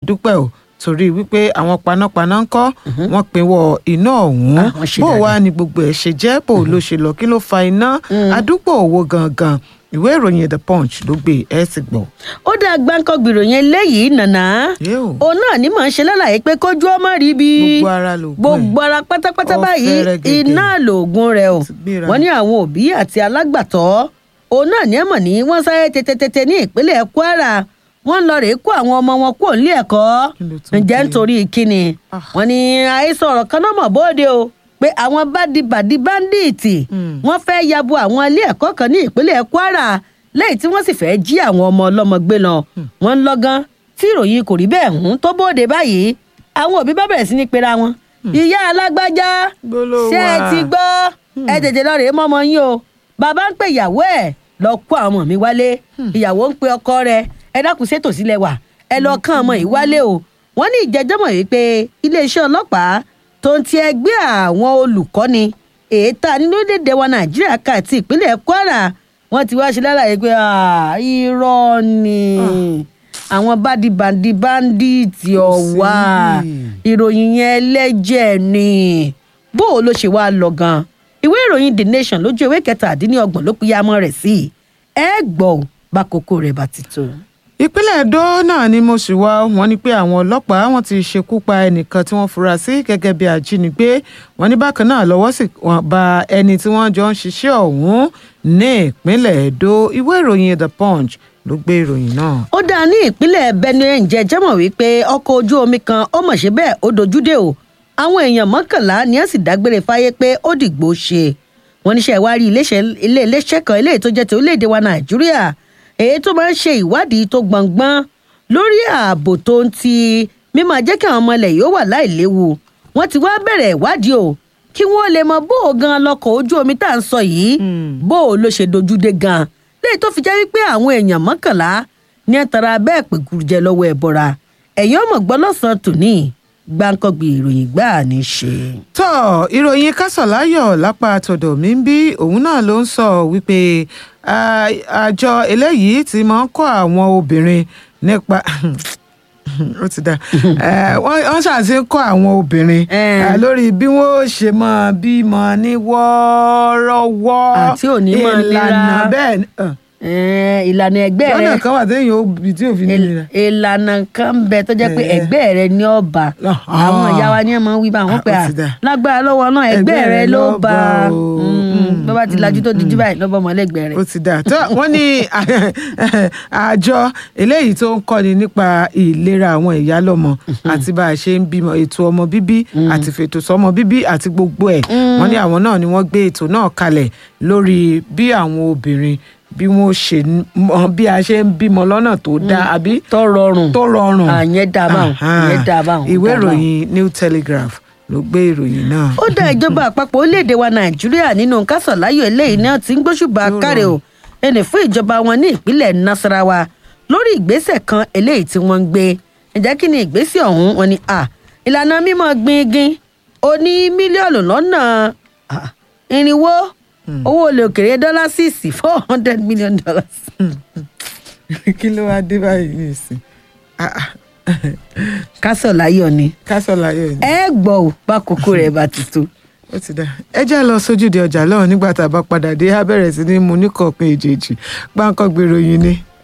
dúpẹ́ o torí wípé àwọn panápaná ń kọ́ wọ́n pinwọ́ iná ọ̀hún Ah, wọ́n ṣe bó dáadáa. wá ni gbogbo ẹ̀ ṣe jẹ́ bó ló ṣe lọ kí ló fa iná àdúgbò owó gangan ìwé ìròyìn the punch ló gbé ẹ sì gbọ́. ó dá gbáǹkọ́gbìrò yẹn léyìí nànà Yóò. òun náà ní mọ̀ ń ṣe lálàyé pé kójú ọmọ rí bí Gbogbo ara lògùn ẹ̀. gbogbo ara pátápátá Ó báyìí fẹ́rẹ̀ gẹ̀gẹ̀. iná lòògùn rẹ̀ o Ti gbéra. wọ́n ní àwọn òbí àti alágbàtọ́ òun náà ní ẹ̀mọ̀ ní wọ́n sáré tètè ní ìpínlẹ̀ kwara wọ́n ń lọ rèé kó àwọn ọmọ wọn kúrò nílé ẹ̀kọ́ Kí ló tún ǹjẹ́ dé? nítorí kíni Ah. wọ́n ní àhesọ ọ̀rọ̀ kan náà mọ̀ bóde o pé àwọn bádìbàdì báńdíìtì Mm. wọ́n fẹ́ yabo àwọn ilé ẹ̀kọ́ kan ní ìpínlẹ̀ kwara lẹ́yìn tí wọ́n sì fẹ́ jí àwọn ọmọ ọlọ́mọ gbé lọ wọ́n ń lọ́gán tí ìròyìn kò rí bẹ́ẹ̀ hùn tó bóde báyìí àwọn òbí bá bẹ̀rẹ̀ sí ní pera wọn ìyá alágbájá Gbólóhùn ṣé ẹ wà. ti gbọ́ ẹ tètè lọ rèé mọ́mọ́ yín o bàbá ń pè ìyàwó ẹ̀ lọ kó àwọn ọmọ mi wálé ìyàwó ń pe ọkọ rẹ̀ ẹ dákun ṣètò sílẹ̀ wà ẹ lọ kán ọmọ yìí wálé o wọ́n ní ìjẹ́jọ́mọ̀ wípé iléeṣẹ́ ọlọ́pàá tó ń ti ẹgbẹ́ àwọn olùkọ́ni èéta nínú orílẹ̀-èdè wa nàìjíríà ká àti ìpínlẹ̀ kwara wọ́n ti wá ṣe lálàyé pé "Ah, irọ́ ni àwọn bádìbàdì báńdíìtì ọ̀wà ìròyìn yẹn ẹlẹ́jẹ̀ ni bó o ló ṣe wá lọ gan ìwé ìròyìn the nation lójú ewé kẹtàdínlọ́gbọ̀n ló pínyàmọ́ rẹ̀ sí ẹ gbọ́ ò, bá kókó rẹ̀ bá ti tó. ìpínlẹ̀ Ẹdó náà ni mo sì wá wọ́n ní pé àwọn ọlọ́pàá wọ́n ti ṣekú pa ẹnìkan tí wọ́n fura sí gẹ́gẹ́ bí ajínigbé wọ́n ní bákan náà lọ́wọ́ sì wọ́n bá ẹni tí wọ́n jọ ń ṣiṣẹ́ ọ̀hún ní ìpínlẹ̀ Ẹdó ìwé ìròyìn The Punch ló gbé ìròyìn náà. ó dáa ní ìpínlẹ̀ benue ǹjẹ́ jẹ́mọ̀ wípé ọkọ̀ ojú omi kan ó mọ̀ ṣe bẹ́ẹ̀ ó dojúdé o àwọn èèyàn mọ́kànlá ni wọ́n sì dágbére fáyé pé ó dìgbò ṣe wọ́n níṣẹ́ ìwárí iléeṣẹ́- ilé iléeṣẹ́ kan eléyìí tó jẹ́ ti orílẹ̀-èdè wa nàìjíríà èyí tó máa ń ṣe ìwádìí tó gbọ̀ngbọ́n lórí ààbò tó ń ti mímọ jẹ́ kí àwọn ọmọ ilẹ̀ yìí ó wà láìléwu wọ́n ti wá bẹ̀rẹ̀ ìwádìí o kí wọ́n lè mọ bó o gan lọkọ̀ ojú omi tá à ń sọ yìí bó o ló ṣe dojúdé gan léyìí tó fi jẹ́ wípé àwọn èèyàn mọ́kànlá ní ẹ̀ tara bẹ́ẹ̀ pé gùrùjẹ lọ́wọ́ ẹ̀ bọ́ra ẹ̀yin ọmọ gbọ́ lọ́sàn-án tòní gbáǹkọ́gbì ìròyìn gbáà ní í ṣe. tọ́ ìròyìn kásọ̀láyọ̀ lápá tọ̀dọ̀ mi ń bí òun náà ló ń sọ wípé ah, àjọ eléyìí ti máa ń kọ́ àwọn obìnrin nípa ó ti dá Eh, wọ́n wọ́n ṣàṣe ń kọ́ àwọn obìnrin Eh. ah, lórí bí wọ́n ó ṣe máa bímọ ní wọ́ọ́rọ́wọ́ Àti òní máa nira. ìlànà bẹ́ẹ̀ ni, ah, Ẹ̀ẹ́n, ìlànà ẹgbẹ́ rẹ lọ́nà kan wà téèyàn ó bí tí òfin il- nira. ìlànà kan ń bẹ tó jẹ́ pé Eh. ẹgbẹ́ rẹ ní ọba Ah. àwọn ìyá wa ní ọmọ wí bá wọn Ah, pé ó à ti dà. lágbára lọ́wọ́ náà ẹgbẹ́ rẹ ló bá bó bá ti lajú tó dijú báyìí lọ́bọ̀ mọ́lẹ́gbẹ́ rẹ. ó ti dà tó wọ́n ní àjọ eléyìí tó ń kọ́ni nípa ìlera àwọn ìyá lọ́mọ àti bá a ṣe ń bímọ ètò ọmọ bíbí àti fètò sọ́mọ bíbí àti gbogbo ẹ̀ wọ́n ní àwọn náà ni wọ́n gbé ètò náà kalẹ̀ lórí bí àwọn obìnrin bí wọ́n ṣe ń- mọ bí a ṣe ń bímọ lọ́nà tó dáa àbí tó rọrùn tó rọrùn Ah, ìyẹn dáa báwọn, Aha. ìyẹn dáa báwọn, ìwé dáa báwọn. ìròyìn New Telegraph ló gbé ìròyìn náà. ó dá ìjọba àpapọ̀ orílẹ̀-èdè wa nàìjíríà nínú kásọ̀láyò eléyìí náà ti ń gbóṣùbà káre o ẹnì fún ìjọba wọn ní ìpínlẹ̀ nasarawa lórí ìgbésẹ̀ kan eléyìí tí wọ́n ń gbé ǹjẹ́ kí ni ìgbésẹ̀ ọ̀hún wọn ni à ìlànà mímọ́ gbingin ó ní mílíọ̀nù lọ́nà ah, irinwó owó olè òkèrè dọ́là sísì four hundred million dollars. kí ló wá dé báyìí nísìn Ah, ah. kásọ̀láyò ni kásọ̀láyọ̀ ni. ẹ gbọ́ ò bá kókó rẹ̀ bá ti tó. ó ti dá ẹ jẹ́ lọ sójúde ọjà lọ́hùn nígbà tá a bá padà dé á bẹ̀rẹ̀ sí ní mu níkọ̀ọ̀kan èjèèjì gbáǹkọ́ gbèrò yìí ni.